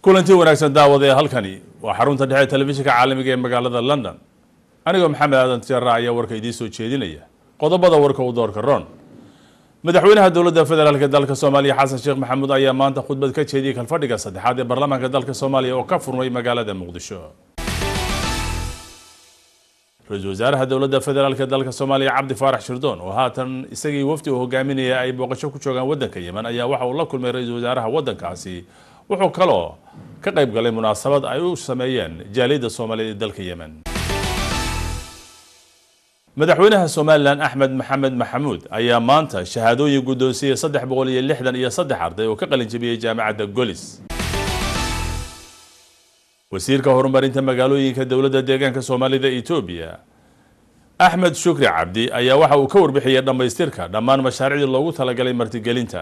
kulanti wanaagsan daawada ee halkani waa xarunta dhexe telefishinka caalamiga ee magaalada london anigoo maxamed aadan tijaara ayaa warka idiin soo jeedinaya qodobada warka u doorka ron madaxweynaha dowladda federaalk dalka soomaaliya xasan sheekh maxamuud ayaa maanta khudbad ka jeediyey kalfadhiga saddexaad ee baarlamaanka dalka soomaaliya oo ka furmay magaalada muqdisho ra-iisul wasaaraha dowladda federaalk dalka soomaaliya cabdi faarax shirdoon oo haatan isagii wafdi uu hogaaminaya ay booqasho ku joogaan waddanka yemen ayaa waxa uu la kulmay ra-iisul wasaaraha waddankaasi wuxuu kaloo ka qayb galay munaasabad ay u sameeyeen jaaliyadda soomaaliyeed ee dalka yemen madaxweynaha somalilan axmed maxamed maxamuud ayaa maanta shahaadooyin guddoonsiiyey saddex boqol iyo lixdan iyo saddex arday oo ka qalin jabiyey jaamacadda golis wasiirka horumarinta magaalooyinka dowladda deegaanka soomaalida etoobiya axmed shukri cabdi ayaa waxa uu ka warbixiyey dhammaystirka dhammaan mashaariicdii loogu talagalay martigelinta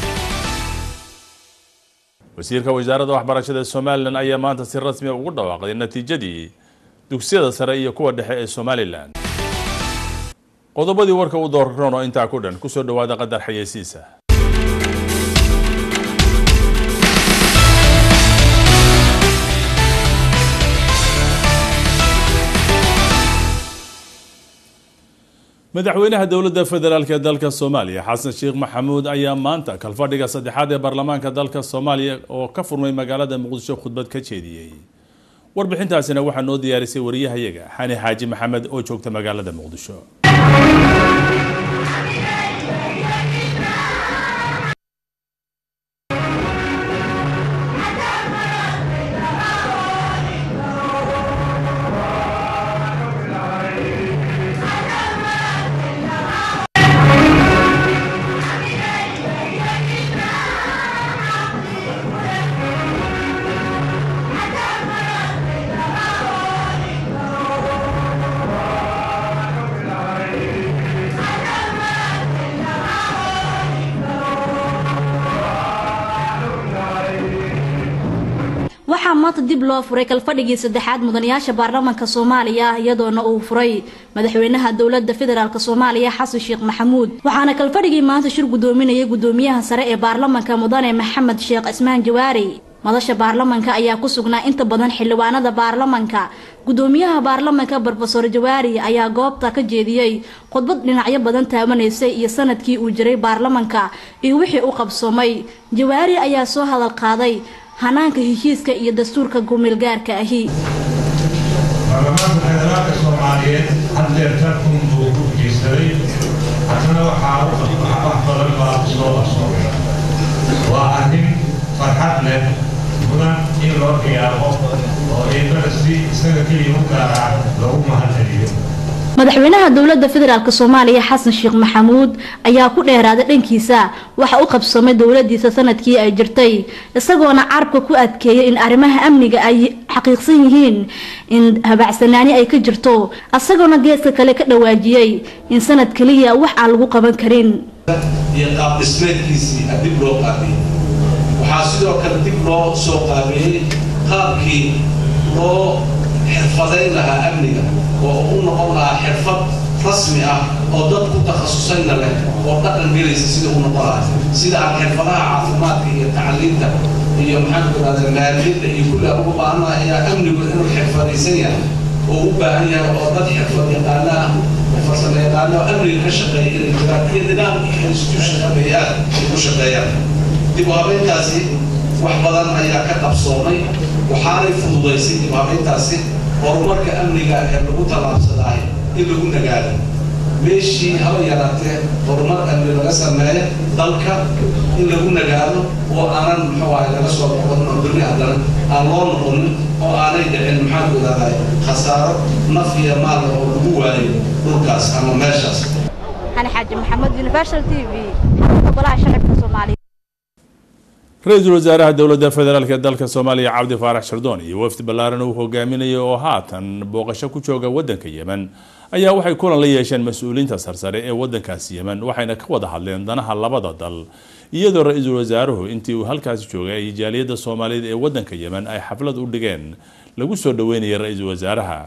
wasiirka wasaaradda waxbarashada somalilan ayaa maanta si rasmiya ugu dhawaaqday natiijadii dugsiyada sare iyo kuwa dhexe ee somalilan qodobadii warka u doorroon oo intaa ku dhan kusoo dhawaada qadar xayeysiisa madaxweynaha dowladda federaalk ee dalka soomaaliya xasan sheekh maxamuud ayaa maanta kalfadhiga saddexaad ee baarlamaanka dalka soomaaliya oo ka furmay magaalada muqdisho khudbad ka jeediyey warbixintaasina waxaa noo diyaarisay wariyahayaga xani xaaji maxamed oo joogta magaalada muqdisho waxaa maanta dib loo furay kalfadhigii saddexaad mudanayaasha baarlamaanka soomaaliya iyadoona uu furay madaxweynaha dowlada federaalk soomaaliya xasan sheekh maxamuud waxaana kalfadhigii maanta shir gudoominayay gudoomiyaha sare ee baarlamaanka mudane maxamed sheekh cismaan jawaari madasha baarlamanka ayaa ku sugnaa inta badan xildhibaanada baarlamanka gudoomiyaha baarlamanka brofesor jawaari ayaa goobta ka jeediyey khudbad dhinacyo badan taabanaysay iyo sanadkii uu jiray baarlamanka iyo wixii u qabsoomay jawaari ayaa soo hadal qaaday hanaanka heshiiska iyo dastuurka gumeelgaarka ahi baarlamaanka federaalka soomaaliyeed haddeer tarkun buu ku geysaday haddana waxaa wax badan baa soo qarsoomay waa arrin farxad leh mudan in loo qiyaamo oo eebada si isaga keliya u gaaraan lagu mahadceliyo madaxweynaha dowlada federaalk soomaaliya xasan sheekh maxamuud ayaa ku dheeraaday dhankiisa waxa u qabsamay dowladiisa sanadkii ay jirtay isagoona carabka ku adkeeyay in arrimaha amniga ay xaqiiqsan yihiin in habacsanaani ay ka jirto isagoona geeska kale ka dhawaajiyey in sanad keliya wax aan lagu qaban karin iyo qaab dhismeedkiisii dib loo qaabiyey waxaa sidoo kale dib loo soo qaabeeyey qaabkii loo xirfadayn lahaa amniga oo u noqon lahaa xirfad rasmi ah oo dad ku takhasusayna leh oo dhaqan gelaysa sida u noqon lahaa sida aan xirfadaha caafimaadka iyo tacliinta iyo maxaan ku rahda maaliyadda iyo kulli aan ugu baahanaha ayaa amnigu inuu xirfadaysan yahay oo u baahan yahay oo dad xirfad yaqaana ah oo farsamo yaqaana oo amniga ka shaqeeya inay jiraan iyo nidaamka institution habeeyaad ay ku shaqeeyaan dib u habeyntaasi wax badan ayaa ka qabsoomay waxaanay fududaysay dib u habeyntaasi horumarka amniga ee lagu tallaabsadaay in lagu nagaado meeshii haba yaraatee horumar amni laga sameeyo dalka in lagu nagaado oo aanan muxuu ahay laga soo noqon oo berri haddana aan loo noqonin oo aanay dhicin maxaan ku idhahday khasaaro naf iyo maal oo lagu waayo dhulkaas ama meeshaas xani xaaji maxamed universal t v xarunta golaha shacabka soomaaliya ra-iisul wasaaraha dowladda federaalk ee dalka soomaaliya cabdi faarax shirdoon iyo wafdi ballaaran uu hogaaminayay oo haatan booqasho ku jooga waddanka yemen ayaa waxay kulan la yeesheen mas-uuliyiinta sarsare ee waddankaasi yemen waxayna ka wada hadleen danaha labada dal iyadoo ra-iisul wasaaruhu intii uu halkaasi joogay ay jaaliyadda soomaaliyeed ee waddanka yemen ay xaflad u dhigeen lagu soo dhaweynayay ra-iisul wasaaraha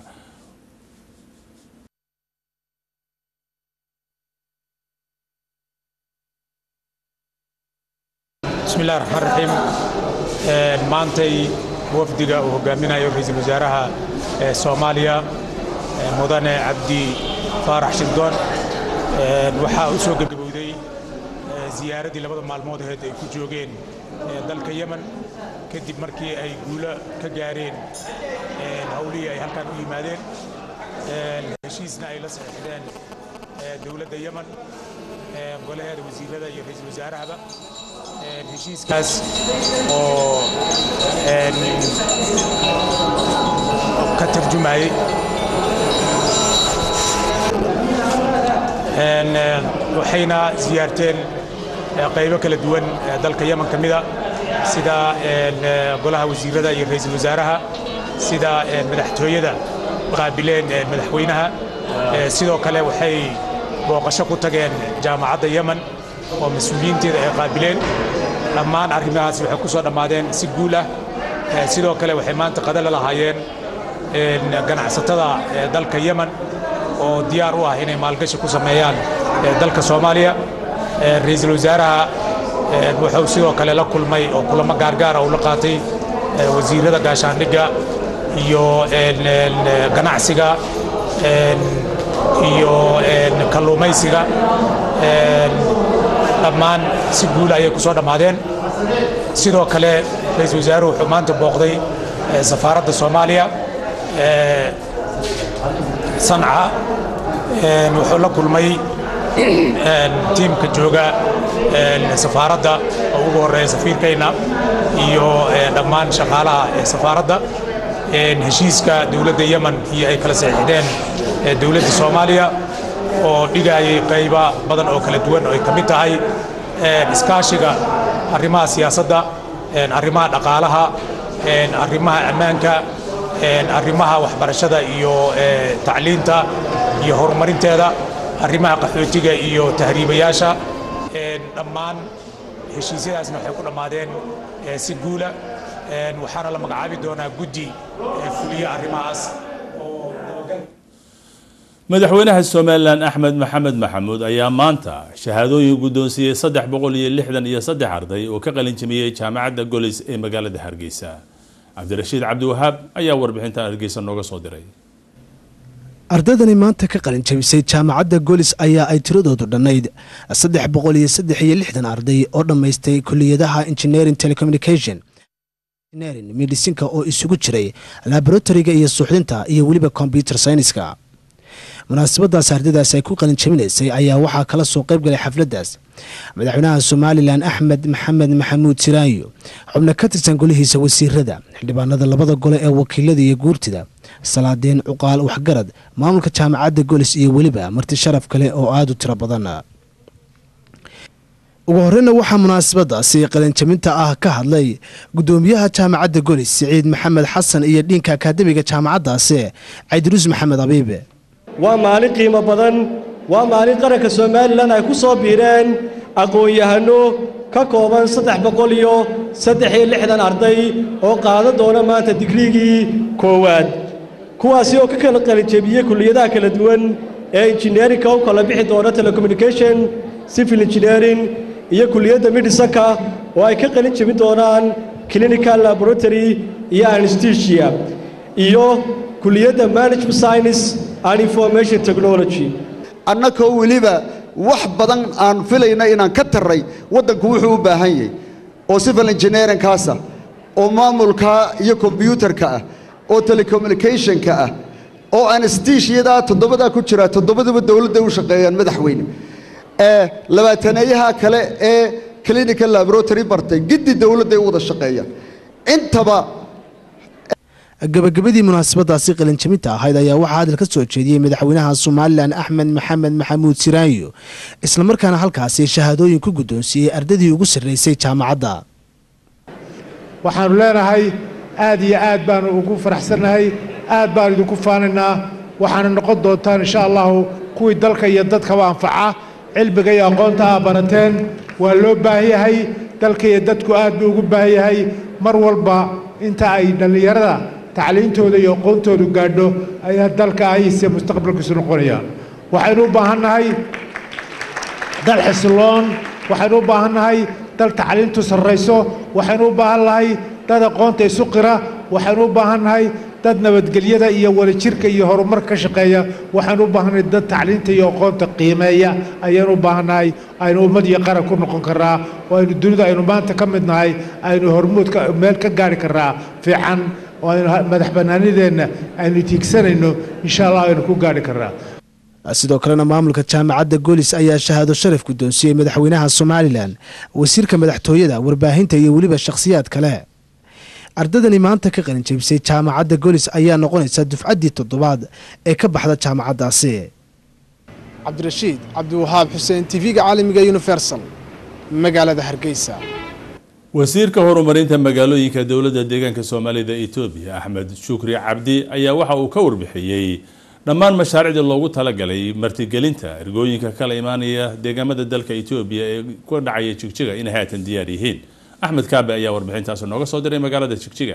بسم الله الرحمن الرحيم maantay wafdiga uu hogaaminayo ra-iisul wasaaraha soomaaliya mudane cabdi faarax shirdoon waxaa u soo gebgabowday ziyaaradii labada maalmood aheed ay ku joogeen dalka yemen kadib markii ay guulo ka gaareen howlihii ay halkan u yimaadeen heshiisna ay la saxiixdeen dowladda yemen golaheeda wasiirada iyo ra-iisul wasaarahaba heshiiskaas oo ka tarjumayey waxayna siyaarteen qaybo kala duwan dalka yemen ka mida sida golaha wasiirada iyo ra-iisul wasaaraha sida madaxtooyada qaabileen madaxweynaha sidoo kale waxay booqasho ku tageen jaamacadda yemen oo mas-uuliyiinteeda ay qaabileen dhammaan arrimahaas waxay ku soo dhammaadeen si guul ah sidoo kale waxay maanta qadala lahaayeen ganacsatada dalka yemen oo diyaar u ah inay maalgashi ku sameeyaan dalka soomaaliya ra-iisul wasaaraha wuxuu sidoo kale la kulmay oo kulamo gaargaara uu la qaatay wasiirada gaashaandhigga iyo ganacsiga iyo kalluumaysiga dhammaan si guul ayay ku soo dhammaadeen sidoo kale ra-iisul wasaaruhu wuxuu maanta booqday safaaradda soomaaliya sanca wuxuu la kulmay tiimka jooga safaaradda oo ugu horreeya safiirkayna iyo dhammaan shaqaalaha ee safaaradda heshiiska dowladda yemen iyo ay kala saxiixdeen dowladda soomaaliya oo dhigayay qayba badan oo kala duwan oo ay ka mid tahay iskaashiga arrimaha siyaasadda arrimaha dhaqaalaha arrimaha ammaanka arrimaha waxbarashada iyo tacliinta iyo horumarinteeda arrimaha qaxootiga iyo tahriibayaasha dhammaan heshiisyadaasna waxay ku dhammaadeen si guula waxaana la magacaabi doonaa guddi fuliya arrimahaas madaxweynaha somalilan axmed maxamed maxamuud ayaa maanta shahaadooyin guddoonsiiyey saddex boqol iyo lixdan iyo saddex arday oo ka qalinjimiyey jaamacadda golis ee magaalada hargeysa cabdirashiid cabdiwahaab ayaa warbixintan hargeysa nooga soo diray ardaydani maanta ka qalin jabisay jaamacadda golis ayaa ay tiradoodu dhannayd saddex boqol iyo saddex iyo lixdan arday oo dhammaystay kuliyadaha engineering telecommunication engineering medisinka oo isugu jiray laboratoriga iyo suuxdinta iyo weliba combyuter syniska munaasabadaas ardaydaas ay ku qalin jabinaysay ayaa waxaa kala soo qayb galay xafladdaas madaxweynaha somalilan axmed maxamed maxamuud siraayo xubno ka tirsan golihiisa wasiirada xildhibaanada labada gole ee wakiilada iyo guurtida salaadeen cuqaal waxgarad maamulka jaamacadda golis iyo weliba marti sharaf kale oo aada u tiro badan ugu horeyna waxaa munaasabadaasi qalinjabinta ah ka hadlay gudoomiyaha jaamacadda golis siciid maxamed xasan iyo dhiinka akaademiga jaamacaddaasi cabdiruus maxamed abiibe waa maalin qiimo badan waa maalin qaranka somalilan ay ku soo biireen aqoon-yahano ka kooban saddex boqol iyo saddex iyo lixdan arday oo qaadan doona maanta digriigii koowaad kuwaasi oo ka kala qalinjebiyey kulliyadaha kala duwan ee injineerinka u kala bixi doona telecommunication civil engineering iyo kulliyadda midhisanka oo ay ka qalin jebin doonaan clinical laboratory iyo anesthesia iyo kulliyadda management science and information technology annakoo weliba wax badan aan filayna inaan ka tarray waddanku wuxuu u baahan yahay oo civil engineeringkaasa oo maamulka iyo kombyuutarka ah oo telecommunicationka ah oo anestesiyadaa toddobadaa ku jira toddobaduba dowladda u shaqeeyaan madaxweyne ee labaataneeyaha kale ee clinical laboratory bartay giddi dowladday u wada shaqeeyaan intaba gabagabadii munaasabadaasi qalinjabinta ahayd ayaa waxaa hadal ka soo jeediyey madaxweynaha somalilan axmed maxamed maxamuud siraayo islamarkaana halkaasi shahaadooyin ku guddoonsiiyey ardaydii ugu sarraysay jaamacadda waxaannu leenahay aad iyo aad baannu ugu faraxsannahay aad baan idinku faanaynaa waxaana noqon doontaan insha allahu kuwii dalka iyo dadkaba anfaca cilmiga iyo aqoonta aa barateen waa loo baahan yahay dalka iyo dadku aad buu ugu baahan yahay mar walba inta ay dhallinyarada tacliintooda iyo aqoontoodu gaadho ayaa dalka ahiise mustaqbalkiisu noqonayaan waxaynu u baahannahay dal xisiloon waxaynu u baahannahay dal tacliintu sarrayso waxaynu u baahan nahay dad aqoonta isu qira waxaynu u baahannahay dad nabadgelyada iyo wadajirka iyo horumarka ka shaqeeya waxaynu u baahannahay dad tacliinta iyo aqoonta qiimeeya ayaynu u baahannahay aynu ummad iyo qaran ku noqon karnaa oo aynu dunida aynu maanta ka mid nahay aynu hormuud meel ka gaari karnaa fiican oo aynu madax bannaanideenna aynu tiigsanayno insha allah aynu ku gaari karnaa sidoo kalena maamulka jaamacadda goolis ayaa shahaado sharaf guddoonsiiyey madaxweynaha somalilan wasiirka madaxtooyada warbaahinta iyo weliba shakhsiyaad kale ardadani maanta ka qalin jebisay jaamacadda goolis ayaa noqonaysa dufcaddii toddobaad ee ka baxda jaamacaddaasi cabdirashiid cabdiwahaab xuseen tv-ga caalamiga universal magaalada hargeysa wasiirka horumarinta magaalooyinka dowladda deegaanka soomaalida etoobiya axmed shukri cabdi ayaa waxa uu ka warbixiyey dhammaan mashaariicdii loogu talagalay martigelinta ergooyinka kala imaanaya deegaamada dalka etoobiya ee ku dhacaya jigjiga inay haatan diyaar yihiin axmed kaabe ayaa warbixintaasi nooga soo diray magaalada jigjiga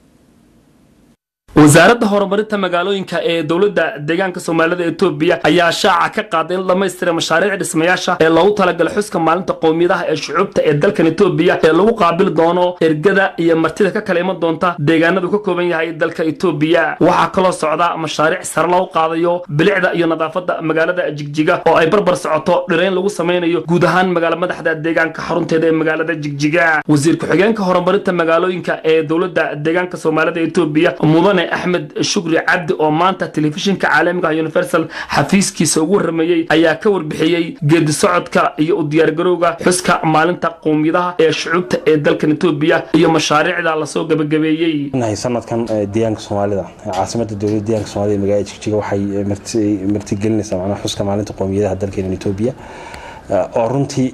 wasaaradda horumarinta magaalooyinka ee dowladda deegaanka soomaalida etoobiya ayaa shaaca ka qaaday in dhammaystira mashaariic dhismayaasha ee loogu talagalay xuska maalinta qowmiyadaha ee shucuubta ee dalkan etoobiya ee lagu qaabili doono ergada iyo martida ka kala iman doonta deegaanadu ka kooban yahay dalka etoobiya waxaa kaloo socda mashaariic sare loogu qaadayo bilicda iyo nadaafadda magaalada jigjiga oo ay barbar socoto dhirayn lagu samaynayo guud ahaan magaala madaxda deegaanka xarunteeda ee magaalada jigjiga wasiir ku-xigeenka horumarinta magaalooyinka ee dowladda deegaanka soomaalida etoobiya mudane axmed shukri cabdi oo maanta telefishinka caalamiga universal xafiiskiisa ugu warameeyey ayaa ka warbixiyey geedi socodka iyo u diyaargarowga xuska maalinta qowmiyadaha ee shucuubta ee dalkan etoobiya iyo mashaariicda lasoo gabagabeeyey sanadkan deegaanka soomaalida caasimada dowladda deegaanka soomaalida magaalada jigjiga waxay martigelinaysaa macnaha xuska maalinta qowmiyadaha dalkeena etoobiya oo runtii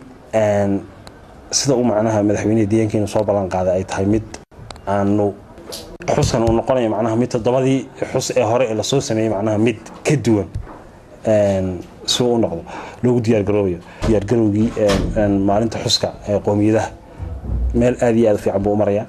sida uu macnaha madaxweynaha deegaankeena soo ballan qaaday ay tahay mid aanu xuskan uu noqonayo macnaha mid toddobadii xus ee hore ee lasoo sameeyey macnaha mid ka duwan si uu u noqdo loogu diyaargaroobayo diyaargarowgii maalinta xuska ee qowmiyadaha meel aad iyo aad u fiican buu u marayaa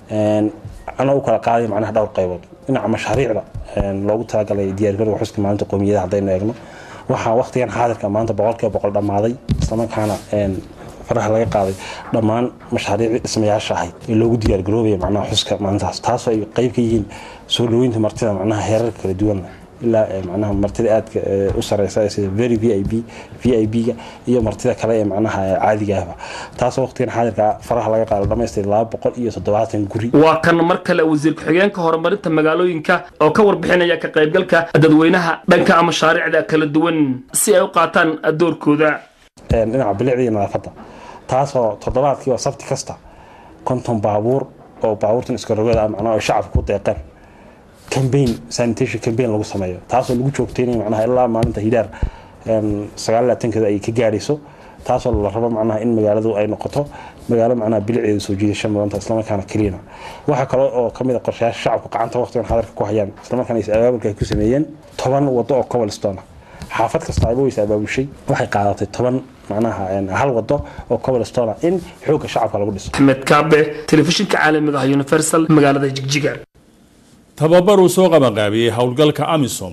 ana u kala qaaday macnaha dhowr qaybood dhinaca mashaariicda loogu talagalay diyaargarowga xuska maalinta qowmiyadaha haddaynu eegno waxaa waqtigan xaadirka maanta boqolkiiba boqol dhammaaday islamarkaana faraha laga qaaday dhammaan mashaariicdii dhismayaasha ahayd ee loogu diyaargaroobaya macnaha xuska maalintaas taasoo ay qayb ka yihiin soo dhaweynta martida macnaha heerarka kala duwan ilaa macnaha martida aadka u sareysa sida very v i b v i b-ga iyo martida kale ee macnaha caadiga ahba taasoo waqtigan xaadirka faraha laga qaado dhamaystir laba boqol iyo toddobaatan guri waa kan mar kale wasiir ku-xigeenka horumarinta magaalooyinka oo ka warbixinaya ka qaybgalka dadweynaha dhanka mashaariicda kala duwan si ay u qaataan doorkooda dhinaca bilicda iyo nadaafadda taasoo toddobaadkii oo sabti kasta konton baabuur oo baabuurtan iskarogada macnaha ay shacabka ku deeqeen cambaign sanitation cambaign lagu sameeyo taasoo lagu joogteynayo macnaha ilaa maalinta hidaar sagaal labaatankeeda ay ka gaadhayso taasoo la rabo macnaha in magaaladu ay noqoto magaalo macnaha bilicdeeda soo jiidasho mudanta islamarkaana keliyana waxaa kale oo kamid a qorshayaasha shacabku gacanta waqtigan xadarka ku hayaan islamarkaana is abaabulka ay ku sameeyeen toban wado oo cobblestone xaafad kasta ayba waysa abaabushay waxay qaadatay toban macnaha hal wado oo cobblestone in xoogga shacabka lagu dhiso axmed kaabe telefishinka caalamiga ah universal magaalada jigjiga tababar uu soo qabanqaabiyey howlgalka amisom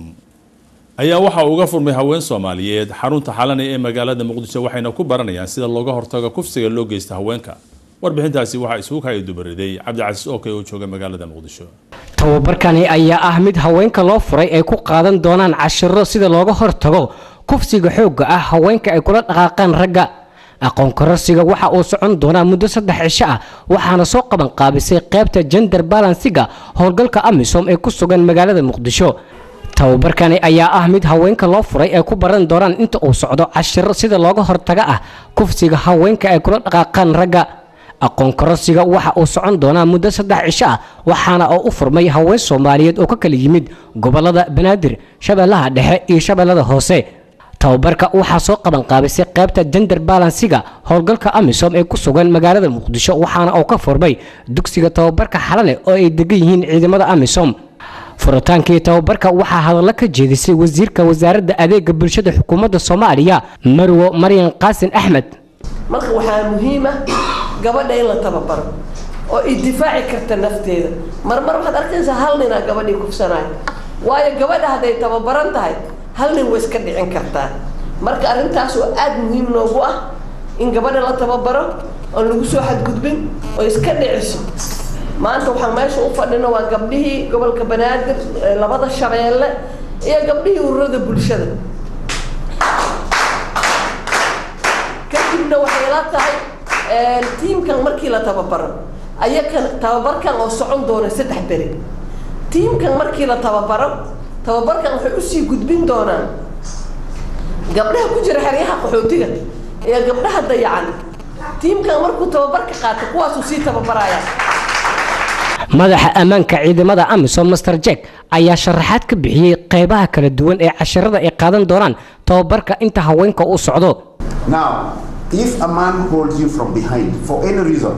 ayaa waxa uga furmay haween soomaaliyeed xarunta xalana ee magaalada muqdisho waxayna ku baranayaan sida looga hortago kufsiga loo geysta haweenka warbixintaasi waxaa isugu kaya dubariday cabdicasiis ookay oo jooga magaalada muqdisho tababarkani ayaa ah mid haweenka loo furay ay ku qaadan doonaan cashiro sida looga hortago kufsiga xoogga ah haweenka ay kula dhaqaaqaan ragga aqoon kororsiga waxa uu socon doonaa muddo saddex cisho ah waxaana soo qaban qaabisay qaybta gender balansiga howlgalka amisom ee ku sugan magaalada muqdisho tababarkani ayaa ah mid haweenka loo furay ay ku baran doonaan inta uu socdo cashiro sida looga hortaga ah kufsiga haweenka ay kula dhaqaaqaan ragga aqoon kororsiga waxa uu socon doonaa muddo saddex cisho ah waxaana oo u furmay haween soomaaliyeed oo ka kala yimid gobolada banaadir shabeellaha dhexe iyo shabeellada hoose tababarka waxaa soo qaban qaabisay qaybta gender balansiga howlgalka amisom ee ku sugan magaalada muqdisho waxaana uu ka furmay dugsiga tababarka xalale oo ay degan yihiin ciidamada amisom furitaankii tababarka waxaa hadallo ka jeedisay wasiirka wasaaradda adeega bulshada xukuumadda soomaaliya marwo maryan qaasin axmed marka waxaa muhiima gabadha in la tababaro oo ay difaaci karta nafteeda marmar waxaad arkaysaa hal ninaa gabadhii kufsanaayo waayo gabadha hadday tababaran tahay hal nin way iska dhicin kartaa marka arrintaas oo aada muhiim noogu ah in gabadha la tababaro oon lagu soo xadgudbin oo iska dhiciso maanta waxaan meesha u fadhino waa gabdhihii gobolka banaadir labada shabeelle iyo gabdhihii ururada bulshada kadibna waxay la tahay tiimkan markii la tababaro ayakan tababarkan oo socon doona saddex beri tiimkan markii la tababaro tababarkan waxay usii gudbin doonaan gabdhaha ku jira xeryaha qaxootiga iyo gabdhaha dayacan tiimkan markuu tababarka qaato kuwaasuu sii tababaraya madaxa ammaanka ciidamada amisom master jack ayaa sharaxaad ka bixiyey qeybaha kala duwan ee casharada ay qaadan doonaan tababarka inta haweenka uu socdo Now, if a man holds you from behind for any reason,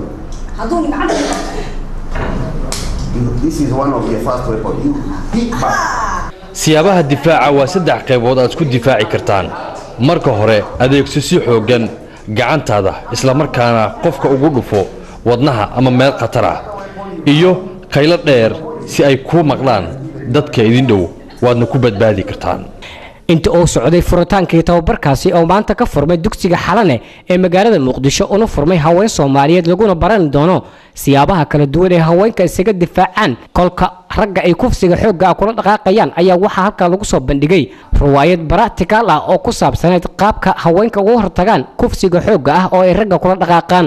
you- this is one of your first weapon. You hit back. siyaabaha difaaca waa saddex qaybood aad isku difaaci kartaan marka hore adeegso si xooggan gacantaada islamarkaana qofka ugu dhufo wadnaha ama meel khatar ah iyo qaylo dheer si ay kuu maqlaan dadka idin dhow waadna ku badbaadi kartaan inta uu socday furitaankii tababarkaasi oo maanta ka furmay dugsiga xalane ee magaalada muqdisho una furmay haween soomaaliyeed laguna baran doono siyaabaha kala duwan ee haweenka isaga difaacaan kolka ragga ay kufsiga xoogga ah kula dhaqaaqayaan ayaa waxaa halkaa lagu soo bandhigay riwaayad baractical ah oo ku saabsaneyd qaabka haweenka uga hortagaan kufsiga xoogga ah oo ay ragga kula dhaqaaqaan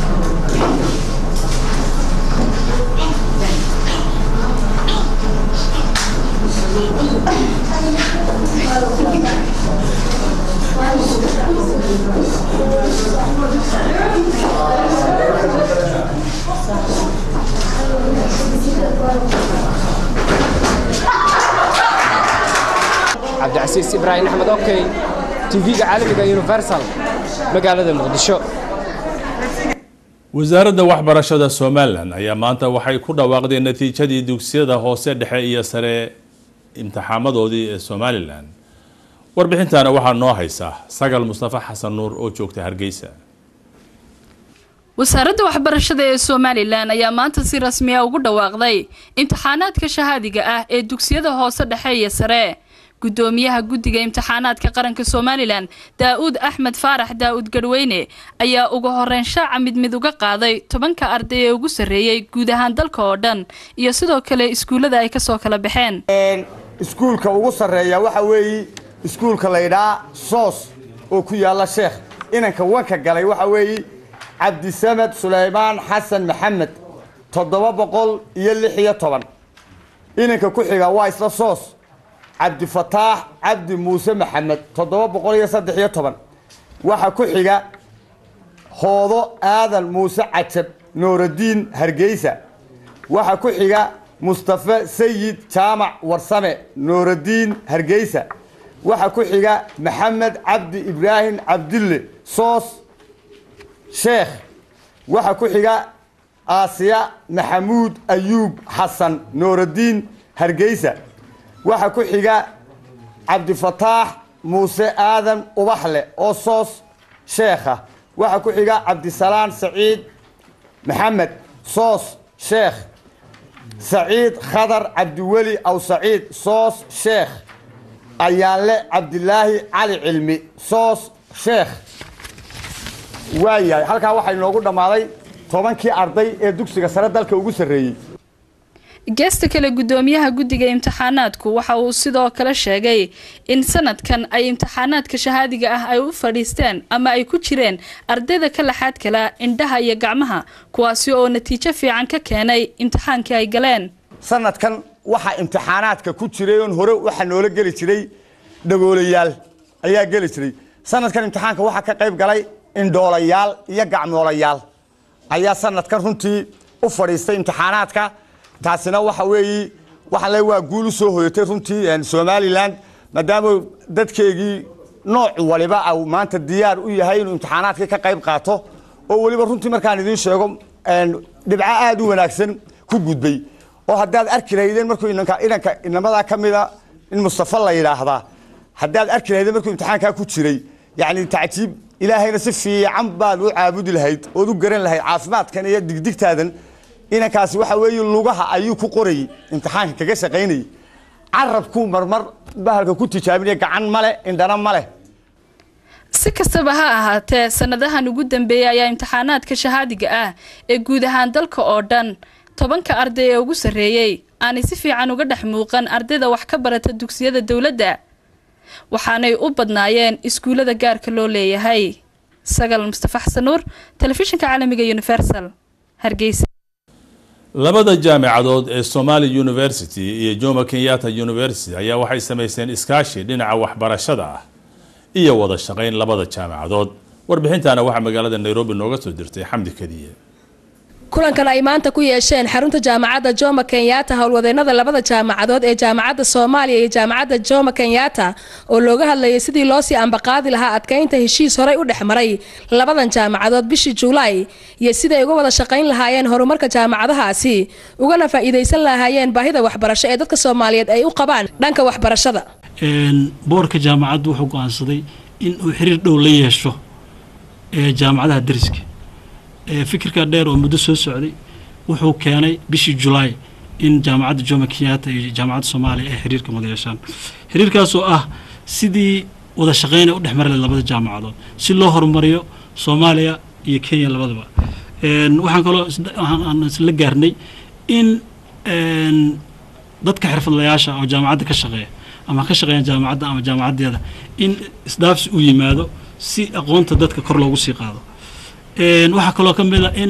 cabdicasiis ibraahim axmed okey tv-ga caalamiga universal magaalada muqdisho wasaaradda waxbarashada somalilan ayaa maanta waxay ku dhawaaqdeen natiijadii dugsiyada hoose dhexe iyo sare imtixaamadoodii ee somalilan warbixintaana waxaa noo haysa sagal mustafa xasan nuur oo joogta hargeysa wasaaradda waxbarashada ee somalilan ayaa maanta si rasmi ah ugu dhawaaqday imtixaanaadka shahaadiga ah ee dugsiyada hoose dhexe iyo sare gudoomiyaha guddiga imtixaanaadka qaranka somalilan daa-uud axmed faarax daa-uud garweyne ayaa ugu horeyn shaaca mid mid uga qaaday tobanka arday ee ugu sarreeyey guud ahaan dalka oo dhan iyo sidoo kale iskuullada ay kasoo kala baxeen iskuulka ugu sarreeya waxa weeye iskuulka laydhaa soos oo ku yaalla sheekh inanka wanka galay waxa weeye cabdisamed sulaymaan xasan maxamed toddoba boqol iyo lix iyo toban inanka ku xiga waa isla soos cabdifataax cabdi muuse maxamed toddoba boqol iyo saddex iyo toban waxa ku xiga hoodo aadan muuse cajab nooradiin hargeysa waxa ku xiga mustafe sayid jaamac warsame nooradiin hargeysa waxa ku xiga maxamed cabdi ibraahim cabdille soos sheekh waxa ku xiga aasiya maxamuud ayuub xasan nooradiin hargeysa waxa ku xiga cabdifataax muuse aadan ubaxle oo soos sheekha waxa ku xiga cabdisalaan saciid maxamed soos sheekh saciid khadar cabdiweli aw saciid soos sheekh ayaanle cabdilaahi cali cilmi soos sheekh waayahay halkaa waxaa inoogu dhammaaday tobankii arday ee dugsiga sare dalka ugu sarreeyey geesta kale gudoomiyaha guddiga imtixaanaadku waxa uu sidoo kale sheegay in sanadkan ay imtixaanaadka shahaadiga ah ay u fadhiisteen ama ay ku jireen ardayda ka laxaad kala indhaha iyo gacmaha kuwaasi oo natiijo fiican ka keenay imtixaankii ay galeen sanadkan waxaa imtixaanaadka ku jiray oon hore waxaa noola geli jiray dhagoolayaal ayaa geli jiray sanadkan imtixaanka waxaa ka qayb galay indhoolayaal iyo gacmoolayaal ayaa sanadkan runtii u fadhiistay imtixaanaadka taasina waxa weeye waxaan le waa guul u soo hoyatay runtii somalilan maadaama dadkeegii nooc waliba au maanta diyaar u yahay inuu imtixaanaadkii ka qayb qaato oo weliba runtii markaan idiin sheego dhibco aada u wanaagsan ku gudbay oo haddaad arki lahaydeen markuu inanka inanka inamadaa ka mida in mustafa la yidhaahdaa haddaad arki lahaydeen markuu imtixaankaa ku jiray yacni tacjiib ilaahayna si fiican baad u caabudi lahayd ood u garan lahayd caafimaadkan iyo digdigtaadan inankaasi waxa weeye lugaha ayuu ku qorayay imtixaanka kaga shaqaynayay carabkuu marmar bahalka ku tijaabinaya gacan male indhana male si kastaba ha ahaatee sanadahan ugu dambeeyay ayaa imtixaanaadka shahaadiga ah ee guud ahaan dalka oo dhan tobanka arday ee ugu sarreeyey aanay si fiican uga dhex muuqan ardayda wax ka barata dugsiyada dowladda waxaanay u badnaayeen iskuullada gaarka loo leeyahay sagal mustafa xasan nuur telefishinka caalamiga universal hargeysa labada jaamicadood ee somali university iyo jomo kenyatta university ayaa waxay samaysteen iskaashi dhinaca waxbarashada ah iyo wada shaqayn labada jaamicadood warbixintaana waxaa magaalada nairobi nooga soo dirtay xamdi kadiye kulankan ay maanta ku yeesheen xarunta jaamacadda jomo kenyatta howlwadeennada labada jaamacadood ee jaamacadda soomaaliya iyo jaamacadda jomo kenyatta oo looga hadlayay sidii loo sii ambaqaadi lahaa adkaynta heshiis horey u dhex maray labadan jaamacadood bishii juulaay iyo siday uga wada shaqayn lahaayeen horumarka jaamacadahaasi ugana faa'iidaysan lahaayeen baahida waxbarasho ee dadka soomaaliyeed ay u qabaan dhanka waxbarashada boorka jaamacaddu wuxuu go-aansaday in uu xiriir dhow la yeesho ee jaamacadaha dariska fikirka dheer oo muddo soo socday wuxuu keenay bishii julaay in jaamacadda jomo kenyatta iyo jaamacadda soomaaliya ay xiriirkan wada yeeshaan xiriirkaasoo ah sidii wada shaqeyna u dhex mari lahayd labada jaamacadood si loo horumariyo soomaaliya iyo kenya labadaba waxaan kaloo aan isla gaarnay in dadka xirfadlayaasha oo jaamacadda ka shaqeeya ama ka shaqeeya jaamacadda ama jaamacaddeeda in isdhaafsi u yimaado si aqoonta dadka kor loogu sii qaado waxaa kaloo ka mid a in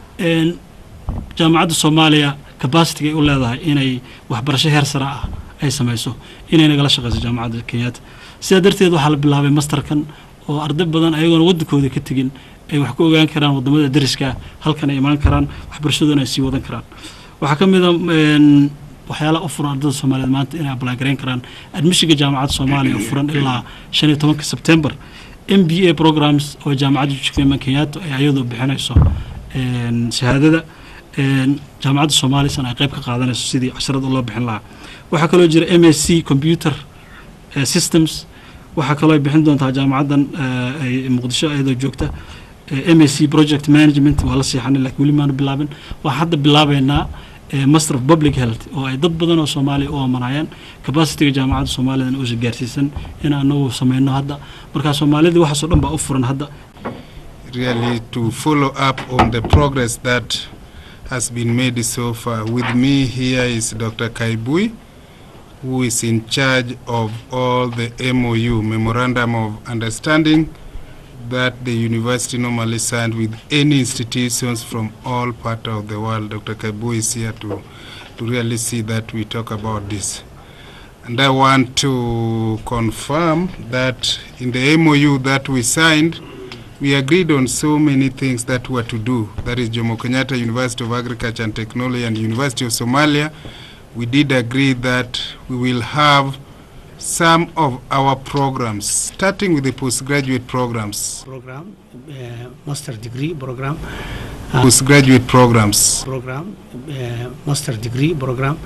jaamacadda soomaaliya capacity ay u leedahay inay waxbarasho heer sare ah ay samayso inay nagala shaqeyso jaamacadda kenyatta sidaa darteed waxaa la bilaabay masterkan oo arday badan ayagoona waddankooda ka tegin ay wax ku ogaan karaan wadamada dariska halkan ay imaan karaan waxbarashaduna ay sii wadan karaan waxaa ka mid a waxyaalaha u furan ardayda soomaaliyeed maanta inay apply garayn karaan admishinka jaamacadda soomaaliya oo furan ilaa shan iyo tobanka sebtembar m b a programs oo jaamacadda jukema kenyatta ay ayadoo bixinayso shahaadada jaamacadda soomaalisan ay qayb ka qaadanayso sidii casharada loo bixin lahaa waxaa kaloo jira m s c computer systems waxaa kaloo ay bixin doontaa jaamacaddan ay muqdisho ayadoo joogta m s c project management waa la seexanay laakiin weli maanu bilaabin waxaan hadda bilaabeynaa master of public health oo ay dad badan oo soomaaliya u amanayaan capacityga jaamacadda soomaaliyana uusan gaarsiisan in anagu sameyno hadda markaa soomaalida waxaasoo dhan baa u furan hadda really to follow up on the progress that has been made so far. With me here is Dr. Kaibui, who is in charge of all the MOU, Memorandum of Understanding, that the university normally signed with any institutions from all parts of the world. Dr. Kaibui is here to, to really see that we talk about this. And I want to confirm that in the MOU that we signed, we agreed on so many things that were to do. That is Jomo Kenyatta University of Agriculture and Technology and University of Somalia. We did agree that we will have some of our programs, starting with the postgraduate programs. Program, uh, master degree program. Uh, postgraduate programs. Program, uh, master degree program.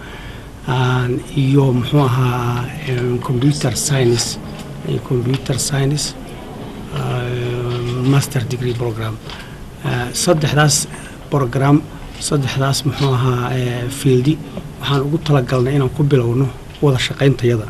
iyo muxuu ahaa computer science computer science master degree program saddexdaas program saddexdaas muxuu ahaa fieldi waxaan ugu talagalnay inaan ku bilowno wada shaqayntayada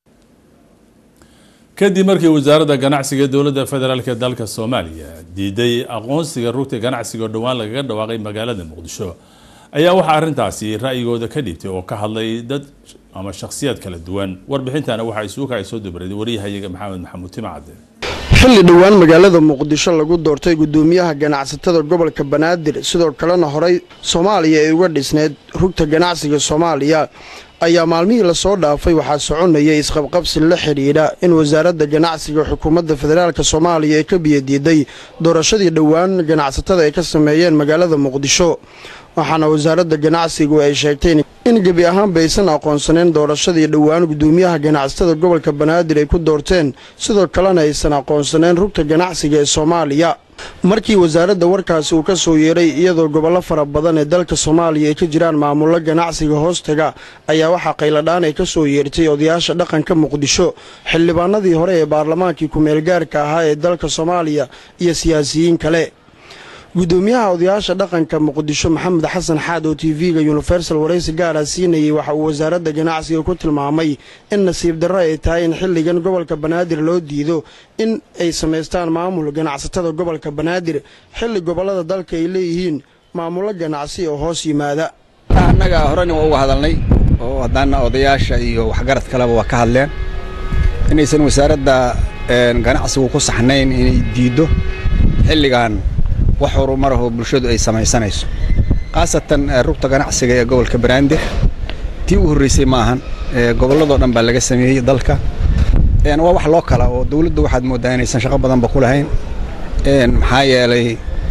kadib markii wasaaradda ganacsiga dowladda federaalk ee dalka soomaaliya diiday aqoonsiga rugta ganacsiga oo dhowaan lagaga dhawaaqay magaalada muqdisho ayaa waxaa arrintaasi ra'yigooda ka dhibtay oo ka hadlay dad ama shakhsiyaad kala duwan warbixintana waxaa isuuka ay soo dubaraday waryahayaga maxamed maxamuud timacade xilli dhowaan magaalada muqdisho lagu doortay gudoomiyaha ganacsatada gobolka banaadir sidoo kalena horey soomaaliya ay uga dhisneyd rugta ganacsiga soomaaliya ayaa maalmihii lasoo dhaafay waxaa soconayay isqabqabsi la xidhiidha in wasaaradda ganacsiga xukuumadda federaalk soomaaliya ay ka biyadiiday doorashadii dhowaan ganacsatada ay ka sameeyeen magaalada muqdisho waxaana wasaaradda ganacsigu ay sheegtay in gebi ahaanba aysan aqoonsaneyn doorashadii dhowaan gudoomiyaha ganacsatada gobolka banaadir ay ku doorteen sidoo kalena aysan aqoonsaneyn rugta ganacsiga ee soomaaliya markii wasaaradda warkaasi uu ka soo yeeray iyadoo gobollo fara badan ee dalka soomaaliya ay ka jiraan maamullo ganacsiga hoostaga ayaa waxaa qayladhaan ay ka soo yeertay odayaasha dhaqanka muqdisho xildhibaanadii hore ee baarlamaankii ku-meelgaarka ahaa ee dalka soomaaliya iyo siyaasiyiin kale gudoomiyaha odayaasha dhaqanka muqdisho maxamed xasan xaad oo t v-ga universal waraysi gaara siinayay waxa uu wasaaradda ganacsiga ku tilmaamay in nasiib darro ay tahay in xilligan gobolka banaadir loo diido in ay samaystaan maamul ganacsatada gobolka banaadir xilli gobollada dalka ay leeyihiin maamullo ganacsi oo hoos yimaada annaga horena waa uga hadalnay oo haddaana odayaasha iyo waxgarad kaleba waa ka hadleen inaysan wasaaradda ganacsigu ku saxnayn inay diiddo xilligan wax horumarahoo bulshadu ay samaysanayso khaasatan rugta ganacsiga ee gobolka banaadir tii u horreysay ma ahan gobolladoo dhan baa laga sameeyey dalka waa wax loo kala oo dawladdu waxaad mooddaa inaysan shaqo badanba ku lahayn maxaa yeelay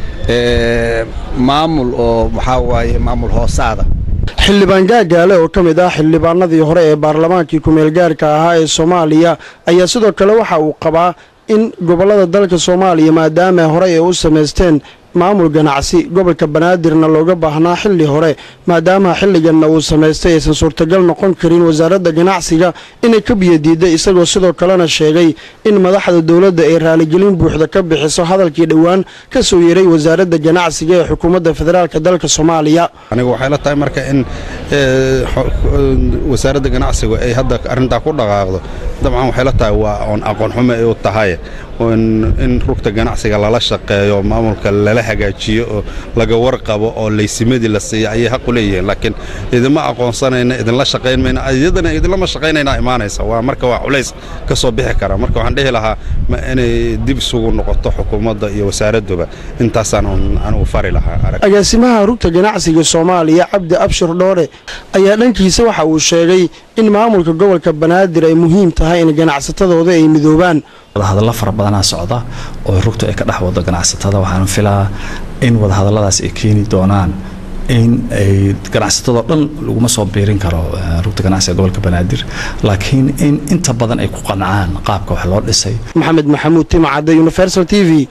maamul oo maxaa waaye maamul hoosaada xildhibaan gaagaale oo ka mid ah xildhibaanadii hore ee baarlamaankii ku-meelgaarka ahaa ee soomaaliya ayaa sidoo kale waxa uu qabaa in gobollada dalka soomaaliya maadaama horey ay u samaysteen maamul ganacsi gobolka banaadirna looga baahnaa xilli hore maadaama xilliganna uu samaystay aysan suurtagal noqon karin wasaaradda ganacsiga inay ka biyadiidday isagoo sidoo kalena sheegay in madaxda dowladda ay raaligelin buuxda ka bixiso hadalkii dhowaan ka soo yeeray wasaaradda ganacsiga ee xukuumadda federaalk dalka soomaaliya anigu waxay la tahay marka in wasaaradda ganacsigu ay hadda arrintaa ku dhaqaaqdo dabcan waxay la tahay waa oon aqoon xumo ay u tahay in rugta ganacsiga lala shaqeeyo maamulka lala hagaajiyo oo laga warqabo oo laysimadii la siiya ayay xaq u leeyihiin laakiin idinma aqoonsanayna idinla shaqayn mayna iyadana idinlama shaqaynayna imaanaysa waa marka waa culays ka soo bixi kara marka waxaan dhihi lahaa ma inay dib isugu noqoto xukuumadda iyo wasaaradduba intaasaan anigu fari lahaa agaasimaha rugta ganacsiga soomaaliya cabdi abshir dhoore ayaa dhankiisa waxa uu sheegay in maamulka gobolka banaadir ay muhiim tahay in ganacsatadooda ay midoobaan wadahadallo fara badanaa socda oo rugtu ay ka dhex wado ganacsatada waxaan filaa in wadahadalladaas ay keeni doonaan in ay ganacsatadoo dhan laguma soo biirin karo rugta ganacsiga gobolka banaadir laakiin in inta badan ay ku qancaan qaabka wax loo dhisay maxamed maxamuud timacadde universal t v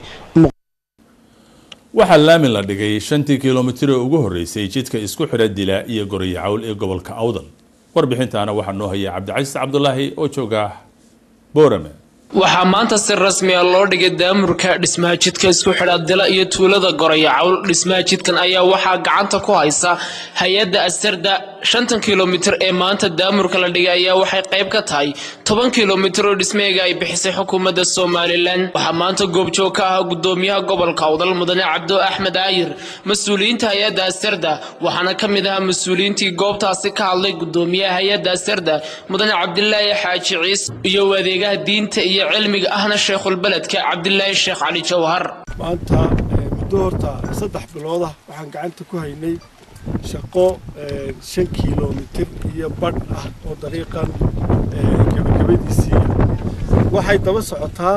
waxaa laamin la dhigay shantii kilomitir ee ugu horreysay jidka isku xidha dila iyo goriyo cawl ee gobolka awdal warbixintaana waxaa noo haya cabdicasiis cabdulaahi oo jooga boorame waxaa maanta si rasmi ah loo dhigay daamurka dhismaha jidka isku xidha dila iyo tuulada goraya cawl dhismaha jidkan ayaa waxaa gacanta ku haysa hay-adda asarda shantan kilomitir ee maanta daamurka la dhigay ayaa waxay qayb ka tahay toban kilomitir oo dhismeega ay bixisay xukuumadda somalilan waxaa maanta goobjoog ka ah gudoomiyaha gobolka awdal mudane cabdo axmed aayir mas-uuliyiinta hay-adda asarda waxaana ka mid ahaa mas-uuliyiintii goobtaasi ka hadlay gudoomiyaha hay-adda asarda mudane cabdilaahi xaaji ciise iyo adeegaha diinta iyo cilmiga ahna sheekhulbeledka cabdilaahi sheekh cali jawhar maanta muddo horta saddex biloodah waxaan gacanta ku haynay shaqo shan kilomitir iyo badh ah oo dariiqan gebagabadiisii waxay daba socotaa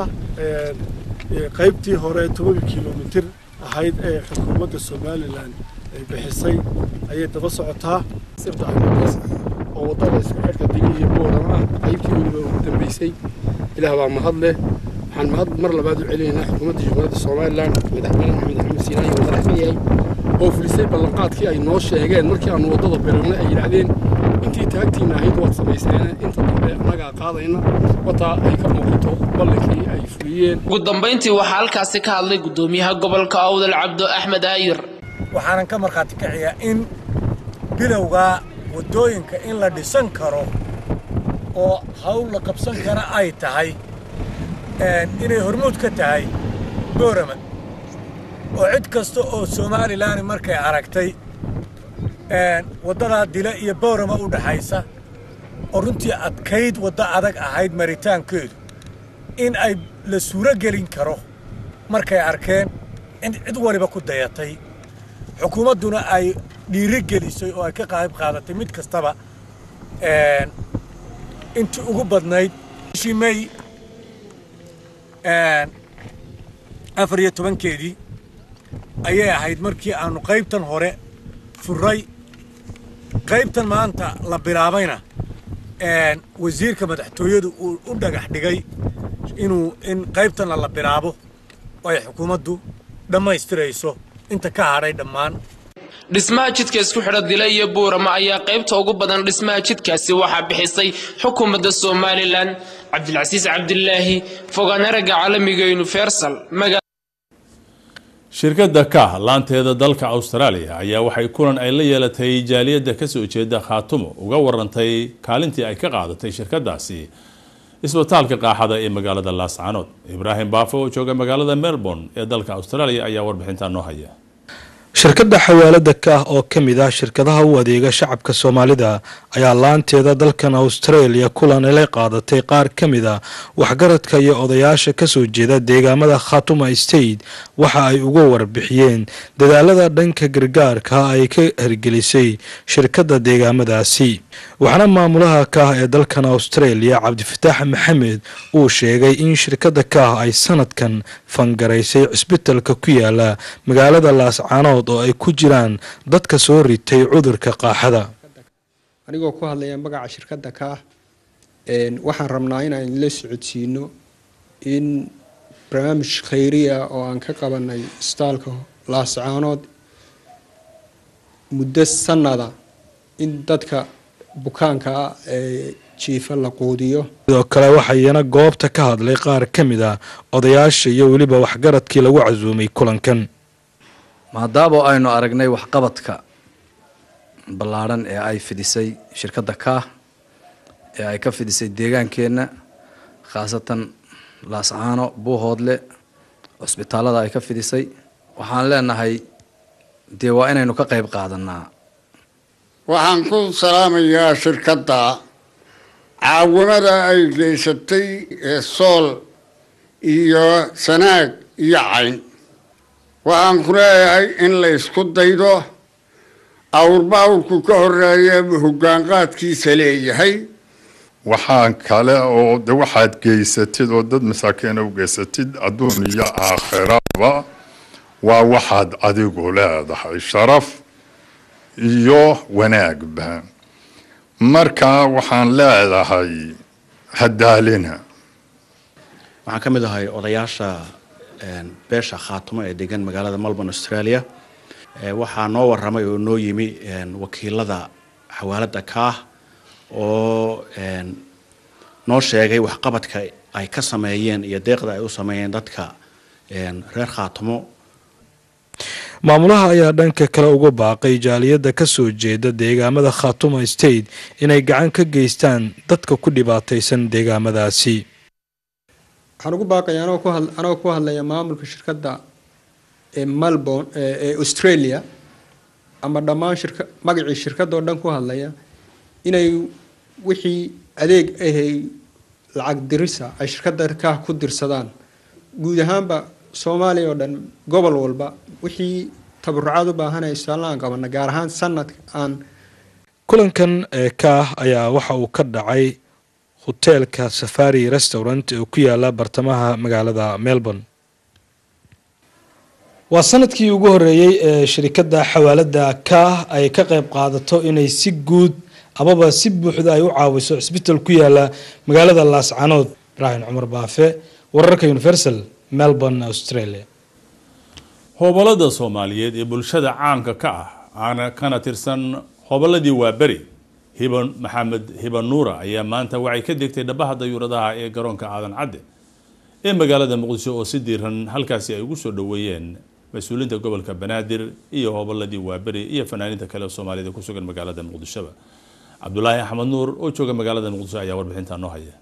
qaybtii hore tobanka kilomitir ahayd ee xukuumadda somalilan ay bixisay ayay daba socotaa oo waddada isku xidhka digi iyo boorama ah qaybtii weliba ugu dambeysay ilaah baa mahad leh waxaan mahad mar labaad u celinaynaa xukuumadda jamhuuriyadda somalilan madaxweyne maxamed axmed siinaayi uu madax ka yahay oo fulisay ballanqaadkii ay noo sheegeen markii aanu waddada bilownay ay yidhaahdeen intii taagtiina ahayd waad samayseen inta dambe annagaa qaadayna wataa ay ka muuqato ballankii ay fuliyeen ugu dambayntii waxaa halkaasi ka hadlay gudoomiyaha gobolka awdal cabdo axmed aayir waxaanan ka markhaati kaciyaa in bilowga waddooyinka in la dhisan karo oo hawl la qabsan kara ay tahay inay hormuud ka tahay boorama oo cid kasta oo somalilan markay aragtay waddadaa dila iyo boorama u dhaxaysa oo runtii adkayd waddo adag ahayd maritaankeedu in ay la suuro gelin karo markay arkeen in cid waliba ku dayatay xukuumadduna ay dhiiri gelisay oo ay ka qayb qaadatay mid kastaba intii ugu badnayd bishii may afar iyo tobankeedii ayay ahayd markii aanu qaybtan hore furray qaybtan maanta la bilaabayna wasiirka madaxtooyadu uu u dhagax dhigay inuu in qaybtanna la bilaabo oo ay xukuumaddu dhammaystirayso inta ka hadhay dhammaan dhismaha jidka isku xidha dila iyo buurama ayaa qaybta ugu badan dhismaha jidkaasi waxaa bixisay xukuumadda somalilan cabdilcasiis cabdilaahi fogaanaraga caalamiga universal shirkadda kah laanteeda dalka australia ayaa waxay kulan ay la yeelatay jaaliyadda kasoo jeeda khaatumo uga warantay kaalintii ay ka qaadatay shirkadaasi isbitaalka qaaxada ee magaalada laascaanood ibraahim baafo oo jooga magaalada melbourne ee dalka australia ayaa warbixintaa noo haya shirkadda xawaalada ka ah oo ka mid ah shirkadaha u adeega shacabka soomaalida ayaa laanteeda dalkan australia kulan ay la qaadatay qaar ka mid a waxgaradka iyo odayaasha kasoo jeeda deegaamada khatuma state waxa ay uga warbixiyeen dadaalada dhanka gargaarka ay ka hirgelisay shirkadda deegaamadaasi waxaana maamulaha ka ah ee dalkan australia cabdifataax maxamed uu sheegay in shirkadda ka ah ay sanadkan fangaraysay cisbitalka ku yaala magaalada laascaanood oo ay ku jiraan dadka soo ritay cudurka qaaxada anigoo ku hadlaya magaca shirkadda ka ah waxaan rabnaa inaan la socodsiino in barnaamij khayriya oo aan ka qabanay isbitaalka laascaanood muddo sanada in dadka bukaanka ah ee jiifa la quudiyo sidoo kale waxaa iyana goobta ka hadlay qaar ka mid a odayaasha iyo weliba waxgaradkii lagu casuumay kulankan maadaama aynu aragnay waxqabadka ballaadhan ee ay fidisay shirkadda kaah ee ay ka fidisay deegaankeenna khaasatan laascaano buuhoodle cusbitaallada ay ka fidisay waxaan leenahay dee waa inaynu ka qayb qaadanaa waxaan ku salaamayaa shirkadda caawimada ay geysatay ee sool iyo sanaag iyo cayn waxaan ku leeyahay in la ysku daydo awrba awrku ka horeeya hoggaanqaadkiisa leeyahay waxaan kale oo de waxaad geysatid oo dad masaakiina u geysatid adduun iyo aakhiraba waa waxaad adigu leedahay sharaf iyo wanaagba marka waxaan leedahay hadaalina waxaan ka mid ahay odayaasha beesha khaatumo ee degan magaalada melbourne australia waxaa noo waramay oo noo yimi wakiilada xawaalada kaah oo noo sheegay waxqabadka ay ka sameeyeen iyo deeqda ay u sameeyeen dadka reer khaatumo maamulaha ayaa dhanka kale uga baaqay jaaliyadda kasoo jeeda deegaamada khatuma state inay gacan ka geystaan dadka ku dhibaataysan deegaamadaasi waxaan ugu baaqaya anagoo ku hadlaya maamulka shirkadda ee melbourne ee australia ama dhammaan shirka magacii shirkadda oo dhan ku hadlaya inay wixii adeeg ahay lacag dirisa ay shirkadda kaah ku dirsadaan guud ahaanba soomaaliya oo dhan gobol walba wixii tabarucaad u baahanaya isbitaalna aan qabana gaar ahaan sanadka aan kulankan ee kaah ayaa waxa uu ka dhacay hoteelka safari restaurant oo ku yaala bartamaha magaalada melbourne waa sanadkii ugu horeeyey ee shirikadda xawaalada kaah ay ka qayb qaadato inay si guud amaba si buuxda ay u caawiso cisbital ku yaala magaalada laascanood ibraahim cumar baafe wararka universal melbourne australia hobolada soomaaliyeed ee bulshada caanka ka ah aana kana tirsan hobolladii waaberi hiban maxamed hiban nuura ayaa maanta waxay ka degtay dhabaha dayuuradaha ee garoonka aadan cadde ee magaalada muqdisho oo si diiran halkaasi ay ugu soo dhoweeyeen mas-uuliinta gobolka banaadir iyo hobolladii waaberi iyo fanaaniinta kale soomaaliyed ee ku sugan magaalada muqdishoba cabdulaahi axmed nuur oo jooga magaalada muqdisho ayaa warbixintaa noo haya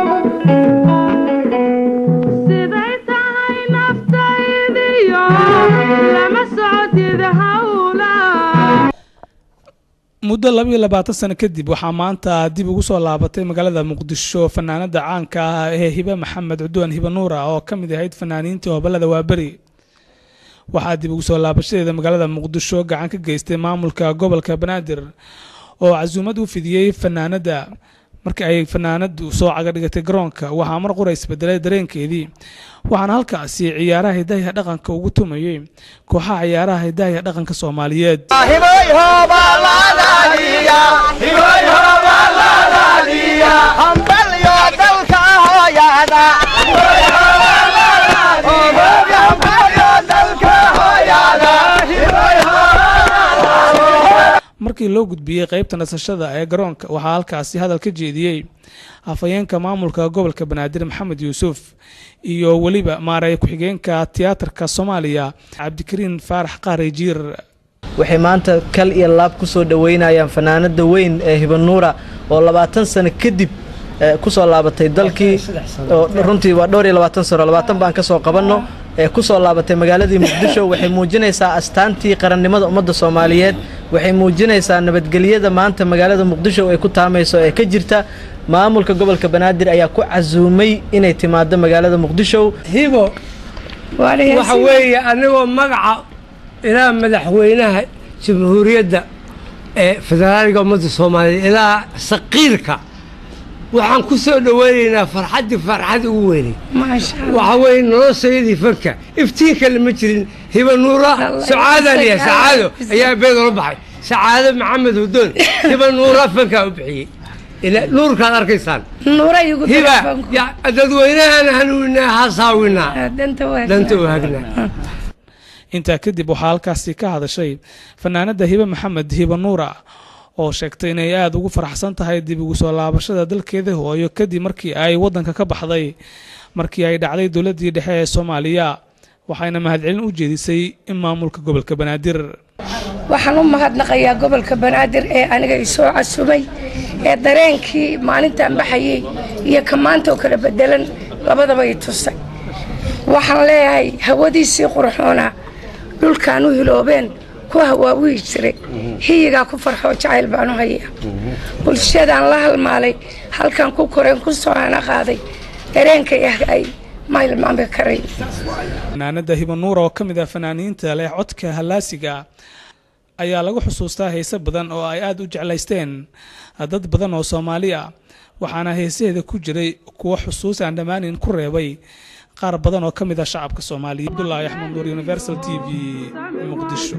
muddo labayo labaatan sano kadib waxaa maanta dib ugu soo laabatay magaalada muqdisho fanaanada caanka ah ee hibe maxamed cudwaan hibe nuura oo ka mid ahayd fanaaniintii hobolada waaberi waxaa dib ugu soo laabashadeeda magaalada muqdisho gacan ka geystay maamulka gobolka banaadir oo casuumad u fidiyey fanaanada markii ay fanaanadu soo caga dhigatay garoonka waxaa mar qura isbedelay dareenkeedii waxaana halkaasi ciyaaraha hidahiya dhaqanka ugu tumayey kooxaha ciyaaraha hidahiya dhaqanka soomaaliyeed markii loo gudbiyey qeybta nasashada ee garoonka waxaa halkaasi hadal ka jeediyey afhayeenka maamulka gobolka banaadir maxamed yuusuf iyo weliba maareey ku-xigeenka tiyaatarka soomaaliya cabdikariin faarax qaari jiir waxay maanta kal iyo laab ku soo dhoweynayaan fanaanada weyn ee hibanuura oo labaatan sano kadib kusoo laabatay dalkii runtii waa dhowr iyo labaatan sano labaatan baan kasoo qabanno ee kusoo laabatay magaaladii muqdisho waxay muujinaysaa astaantii qarannimada ummadda soomaaliyeed waxay muujinaysaa nabadgelyada maanta magaalada muqdisho ay ku taamayso ee ka jirta maamulka gobolka banaadir ayaa ku casuumay inay timaado magaalada muqdisho hibo waxa weeye anigoo magaca ilaa madaxweynaha jamhuuriyadda ee federaaliga ummadda soomaaliyeed ilaa saqiirka waxaan ku soo dhoweynaynaa farxaddii farxad ugu weynay waxa weeye noloshayadii fanka iftiinka lama jirin hiba nuura sacaadaan yahay sacaado ayaa beed ola baxay sacaado maxamed hudoon hiba nuura fankaa u bixiyey nuurkaad arkaysaan hiba dadweynahan hanuuninaa hasaawinaa danta waagnaa intaa kadib waxaa halkaasi ka hadashay fanaanada hibe maxamed hibe nuura oo sheegtay inay aada ugu faraxsan tahay dib ugu soo laabashada dalkeeda hooyo kadib markii ay wadanka ka baxday markii ay dhacday dowladii dhexe ee soomaaliya waxayna mahadcelin u jeedisay in maamulka gobolka banaadir waxaan u mahadnaqayaa gobolka banaadir ee aniga isoo casumay ee dareenkii maalintaan baxayey iyo ka maanta oo kala bedelan labadaba i tusay waxaan leeyahay hawadiisii qurxoona dhulkaan u hiloobeen ku hawaawihi jiray hiyigaa ku farxoo jacayl baan u hayaa bulshadaan la halmaalay halkan ku koreen ku soo hana qaaday dareenkay ah ay ma hilmaami karay fanaanada hibanuura oo ka mid ah fanaaniinta leh codka hallaasiga ayaa lagu xusuustaa heese badan oo ay aada u jeclaysteen dad badan oo soomaali ah waxaana heesaheeda ku jiray kuwo xusuus aan dhammaanin ku reebay qaar badan oo ka mid ah shacabka soomaaliya abdulaahi axmed nuur universal t v muqdisho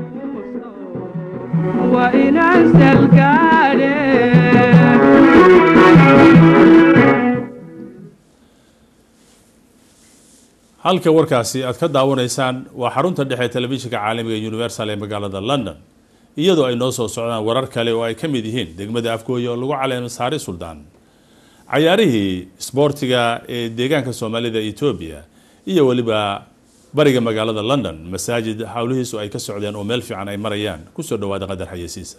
halka warkaasi aad ka daawanaysaan waa xarunta dhexe telefishinka caalamiga universal ee magaalada london iyadoo ay noo soo socdaan warar kale oo ay ka mid yihiin degmada afgooya oo lagu caleema saari suldaan cayaarihii sboortiga ee deegaanka soomaalida etoobiya iyo weliba bariga magaalada london masaajid howlihiisu ay ka socdeen oo meel fiican ay marayaan kusoo dhawaada qadar xayeysiisa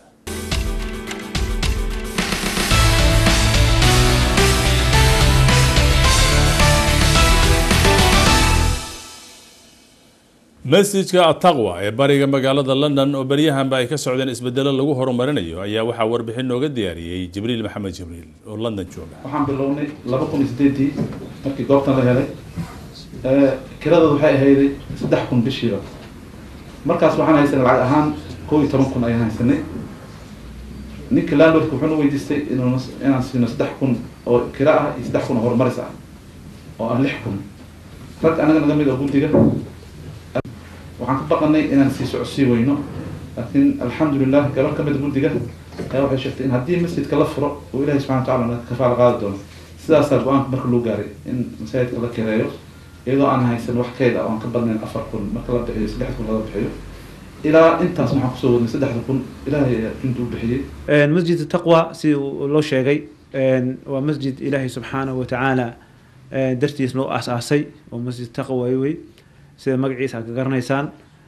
masjidka ataqwa ee bariga magaalada london oo beryahanba ay ka socdeen isbedelo lagu horumarinayo ayaa waxaa warbixin nooga diyaariyey jibriil maxamed jibriil oo london jooga waxaan bilownay laba kun iyo sideedii markii goobtan la helay kiradooda waxay ahayday saddex kun bishiiba markaas waxaan haysanay lacag ahaan kow iyo toban kun ayaan haysanay ninka landlordka wuxuuna weydiistay inuu inaan siino saddex kun oo kira ah iyo saddex kun oo horumaris ah oo ah lix kun rag anaga naga mid oo guddiga waxaan ka baqanay inaan sii socodsii weyno laakiin alxamdulilah gabar ka mid guddiga ayaa waxay sheegtay in haddii masjidka la furo uu ilahi subxana watacala naga kafaala qaadi doono sidaasaa go-aanka marka loo gaaray in masaajidka la kireeyo iyadoo aan haysan wax keyd ah oo aan ka badnayn afar kun marka la bixiyo saddex kun laga bixiyo ilaa intaas waxaan kusoo wadnay saddexda kun ilaahay ayaa inta u bixiyey masjid taqwa sida loo sheegay waa masjid ilaahay subxaanahu watacaala dartiis loo aasaasay oo masjid taqwa wey sida magaciisa aad ka garanaysaan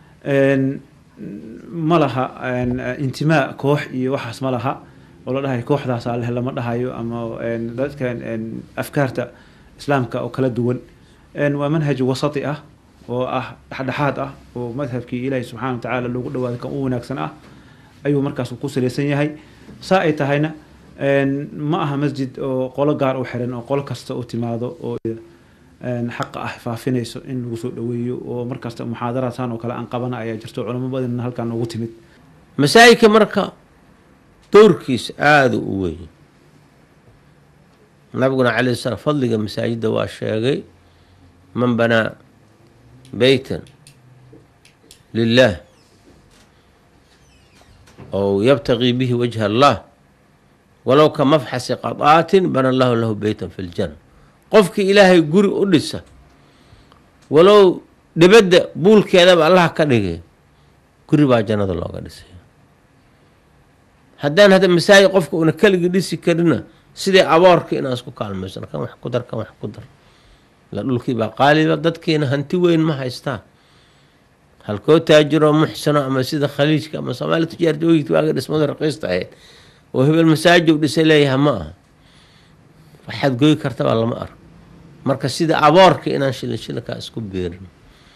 ma laha intimaa koox iyo waxaas ma laha oo la dhahayo kooxdaas aleh lama dhahayo ama dadka afkaarta islaamka oo kala duwan waa manhaj wasati ah oo ah dhexdhexaad ah oo madhabkii ilaahi subxana wa tacaala loogu dhawaada kan u wanaagsan ah ayuu markaas ku salaysan yahay saa ay tahayna ma aha masjid oo qolo gaar u xiran oo qolo kasta u timaado oo xaqa ah faafinayso in lagu soo dhaweeyo oo markasta muxaadaraadsan oo kale aan qabana ayaa jirto culamo badanna halkaan noogu timid masaajidka marka doorkiisa aada u weyn nabiguna calay slam fadliga masaajidda waa sheegay man banaa beytan lilah ow yabtaqii bihi wajha allah walow ka mafxasi qadaatin bana allahu lahu beytan fi ljana qofkii ilaahay guri u dhisa walow dhibadda buulkeedaba allaha ka dhigay guri baa jannada looga dhisay haddaan hadda masaajid qofka una keligii dhisi karina sidii aboorka inaan isku kaalmaysan kan wax ku dar kan wax ku dar ila dhulkii baa qaaliba dadkiina hanti weyn ma haystaa halkoo taajiroo muxsano ama sida khaliijka ama soomaali tijaarta ogid waaga dhismada raqiista ahayd oo hebel masaajid u dhisay leeyaha ma aha waxaad goyi kartabaa lama arko marka sida aboorka inaan shilin shilinkaa isku beerin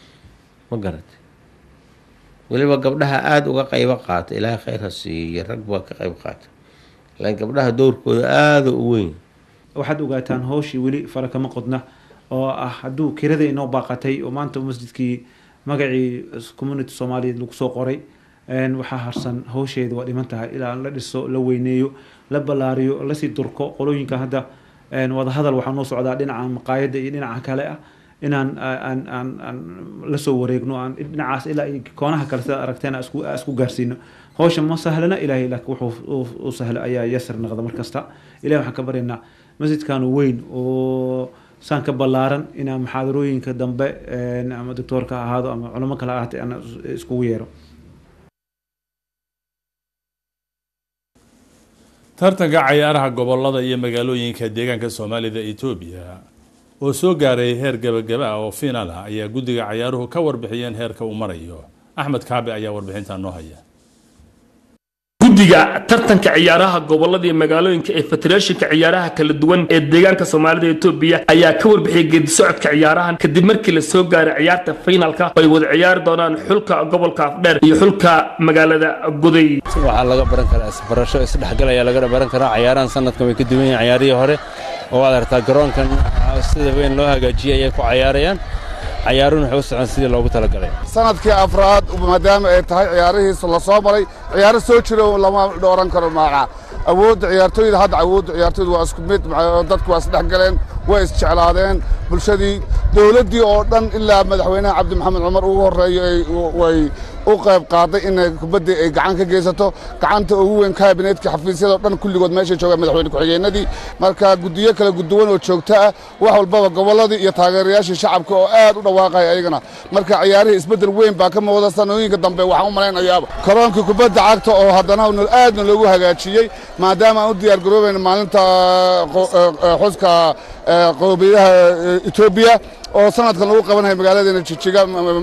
ma garatay weliba gabdhaha aada uga qaybo qaata ilaahay khayr ha siiyo rag baa ka qayb qaata laakiin gabdhaha dowrkooda aada u weyn waxaad ogaataan hawshii weli fara kama qodna oo ah hadduu kirada inoo baaqatay oo maanta masjidkii magacii community soomaaliyeed lagu soo qoray waxaa harsan hawsheeda waa dhiman tahay ilaa la dhiso la weyneeyo la ballaariyo lasii durko qolooyinka hadda wadahadal waxaa noo socdaa dhinaca maqaayadda iyo dhinaca kale ah inaan aan aan aan la soo wareegno aan dhinacaas ilaa koonaha kale sidaad aragteen isku isku gaarsiino hawsha ma sahlana ilaahay laakiin wuxuu u sahlo ayaa yasir noqda mar kasta ilahay waxaan ka baryaynaa masjidkan weyn oo saan ka ballaaran inaan muxaadarooyinka dambe ama doctoorka ha ahaado ama culamo kale ahaatay aan iskugu yeero tartanka cayaaraha gobolada iyo magaalooyinka deegaanka soomaalida etoobiya oo soo gaaray heer gebagaba ah oo fiinaal ah ayaa guddiga cayaaruhu ka warbixiyeen heerka uu marayo axmed kaabe ayaa warbixintaa noo haya guddiga tartanka ciyaaraha gobolada iyo magaalooyinka ee federeeshinka ciyaaraha kala duwan ee deegaanka soomaalida etoobiya ayaa ka warbixiyay geedi socodka ciyaarahan kadib markii la soo gaaray ciyaarta fiinalka oo ay wada ciyaari doonaan xulka gobolka afdheer iyo xulka magaalada guday waxaa laga baran karaa isbarasho isdhexgal ayaa laga baran karaa cayaarahan sanadkan way ka duwan yihiin cayaarihii hore oo waad aragtaa garoonkan sida weyn loo hagaajiyey ayay ku cayaarayaan cayaaruhuna waxay u socon sidii loogu talagalay sanadkii afraad maadaama ay tahay ciyaarihiisa la soo maray ciyaaro soo jira lama dhooran karo maaca awoodda ciyaartooyda hadda awoodda ciyaartooyda waa isku mid dadku waa isdhex galeen way isjeclaadeen bulshadii dowladdii oo dhan ilaa madaxweynaha cabdi maxamed cumar ugu horreeyo way u qayb qaaday inay kubaddii ay gacan ka geysato gacanta ugu weyn kaabineetka xafiisyada o dhan kulligood meeshay joogaan madaxweyne ku-xigeenadii marka guddiyo kala guduwan oo joogto ah wax walbaba gobolladii iyo taageerayaashii shacabka oo aad u dhawaaqaya ayagana marka ciyaarihii isbeddel weyn baa ka muuqda sanooyinka dambe waxaan u malaynayaaba karoonkii kubadda cagta oo haddana aadna loogu hagaajiyey maadaama aan u diyaar garoobayna maalinta xuska qowmiyadaha etoobiya oo sanadkan lagu qabanayo magaaladeena jijiga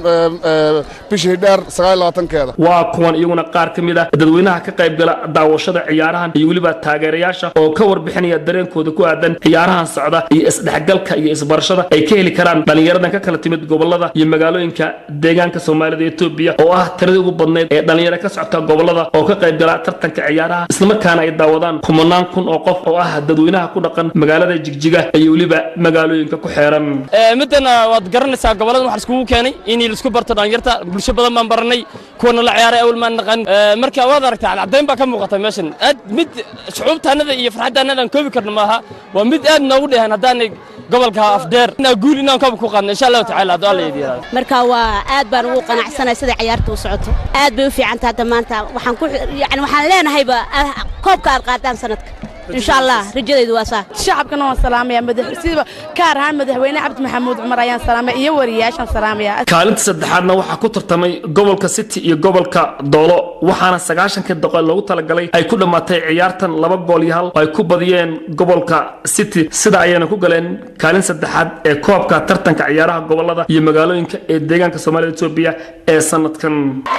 bishii dheer keeda waa kuwan iyaguna qaar ka mid ah dadweynaha ka qayb gala daawashada ciyaarahan iyo weliba taageerayaasha oo ka warbixinaya dareenkooda ku aadan ciyaarahan socda iyo isdhexgalka iyo isbarashada ay ka heli karaan dhallinyaradan ka kala timid gobolada iyo magaalooyinka deegaanka soomaalida etoobiya oo ah tiradii ugu badnayd ee dhallinyaro ka socota gobolada oo ka qayb gala tartanka ciyaaraha islamarkaana ay daawadaan kumanaan kun oo qof oo ah dadweynaha ku dhaqan magaalada jigjiga iyo weliba magaalooyinka ku xeeran waad garanaysaa gobolladan waxaa iskugu keenay in laisku barto dhalinyarta bulsho badan baan baranay kuwana la ciyaaray awal maan naqan marka waad aragtaa caddayn baa ka muuqata meeshan aad mid shucuubtaanada iyo farxaddaanada aan koobi karno maaha waa mid aad noogu dhehan haddaanay gobolka afdeer inaa guul inaan koob ku qaadno insha allahu tacaala hadduu alla yidhi marka waa aad baan ugu qanacsanahay sida ciyaarta u socoto aad bay u fiican tahay maanta waxaan ku yani waxaan leenahayba koobka aad qaadaan sanadka insha allah rajadaydu waa saa shacabkana waan salaamaya madax siba kaar ahaan madaxweyne cabdi maxamuud cumar ayaan salaamaya iyo wariyaashaan salaamaya kaalinta saddexaadna waxaa ku tartamay gobolka city iyo gobolka doolo waxaana sagaashankii doqol loogu talagalay ay ku dhammaatay ciyaartan laba gool iyo hal oo ay ku badiyeen gobolka city sida ayayna ku galeen kaalin saddexaad ee koobka tartanka ciyaaraha gobolada iyo magaalooyinka ee deegaanka soomaalida etoobiya ee sanadkan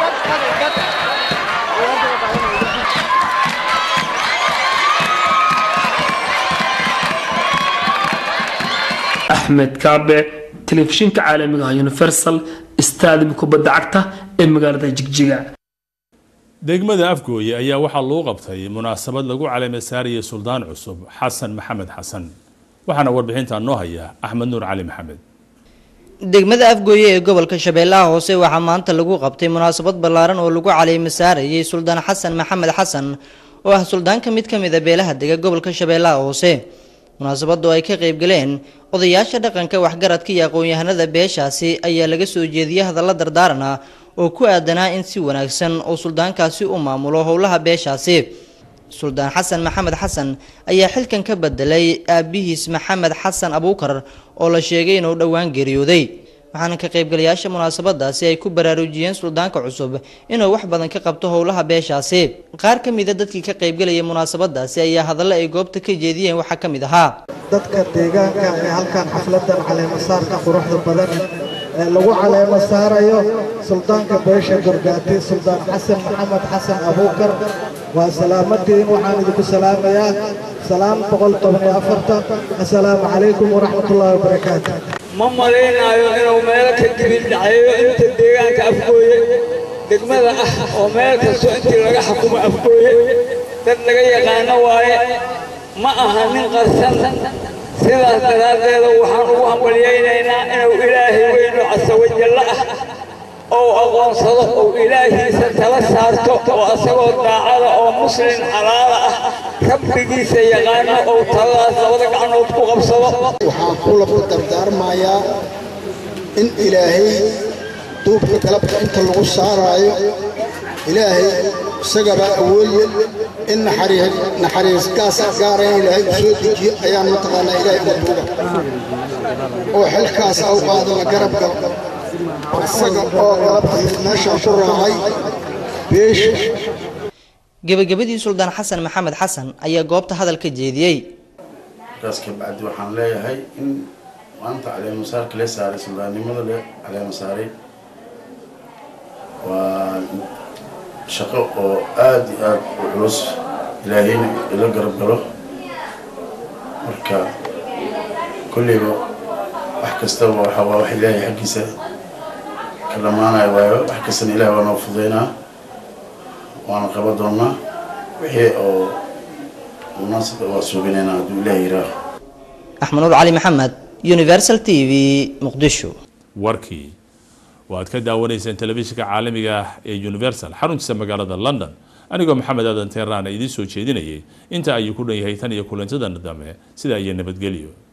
axmed kaabe telefishinka caalamiga ah universal staadium kubadda cagta ee magaalada jigjiga degmada afgooye ayaa waxaa lagu qabtay munaasabad lagu caleemay saariyay suldaan cusub xasan maxamed xasan waxaana warbixintaa noo haya axmed nuur cali maxamed degmada afgooye ee gobolka shabeellaha hoose waxaa maanta lagu qabtay munaasabad ballaaran oo lagu caleema saarayay suldaan xasan maxamed xasan oo ah suldaanka mid ka mid a beelaha dega gobolka shabeellaha hoose munaasabadu ay ka qaybgaleen odayaasha dhaqanka waxgaradka iyo aqoon-yahanada beeshaasi ayaa laga soo jeediyay hadalla dardaaran ah oo ku aadanaa in si wanaagsan oo suldaankaasi u maamulo howlaha beeshaasi suldaan xasan maxamed xasan ayaa xilkan ka bedelay aabihiis maxamed xasan abuukar oo la sheegay inuu dhowaan geeriyooday waxaana ka qaybgalayaasha munaasabadaasi ay ku baraarujiyeen suldaanka cusub inuu wax badan ka qabto howlaha beeshaasi qaar ka mida dadkii ka qaybgalaya munaasabadaasi ayaa hadallo ay goobta ka jeediyeen waxaa ka mid ahaa dadka deegaanka ee halkan xafladan caleemasaarka quruxda badan ee lagu caleemo saarayo suldaanka beesha gorgaati suldaan xasan maxamed xasan abuukar waa salaamatiin waxaan idinku salaamayaa salaam boqol toban iyo afartan assalaamu calaykum waraxmatullaahi wabarakaatu ma malaynayo inuu meelo ka dibin dhaceeyo inta deegaanka afgooye degmada ah oo meel kastoo intii laga xukumo afgooye dad laga yaqaano waaye ma aha nin qarsan sidaas daraaddeeda waxaan ugu hambalyaynaynaa inuu ilaahay weynu casawajalla ah ou aqoonsado ou ilaahiisa tala saarto oo asagoo daacada oo muslin xalaala ah rabbigiisa yaqaano ou taladaas labada gacnood ku qabsado waxaan kula ku dardaarmayaa in ilaahay duubka galabka inta lagu saaraayo ilaahay isagabaa awoodye in naxariis gaasa gaara in ilaahay u soo dejiyo ayaan mataqaanaa ilaahay uga duuga oo xilkaas au qaado la garab galo isaga oo galabta meeshaan ku raacay beesha gebagabadii suldaan xasan maxamed xasan ayaa goobta hadal ka jeediyey markaas kabacdi waxaan leeyahay in maanta caleemasaarka la saaray suldaannimada le caleema saaray waa shaqo oo aada iyo aada u culus ilaahayna ila garab galo marka kolleyba wax kastaba waxa waa wax ilaahay xaggiisa ka dhammaanaya waayo wax kastana ilaah waa noo fudaynaa waana qaban doonaa wixii oo munaasaba waa suubinaynaa hadduu ilaah yiraaho axmed nuur cali maxamed universal t v muqdisho warkii waad ka daawanayseen telefishinka caalamiga ah ee universal xaruntiisa magaalada london anigoo maxamed aadan teeraana idiin soo jeedinayay inta ayuu ku dhan yahay tan iyo kulantadana dambe sidaa iyo nabadgelyo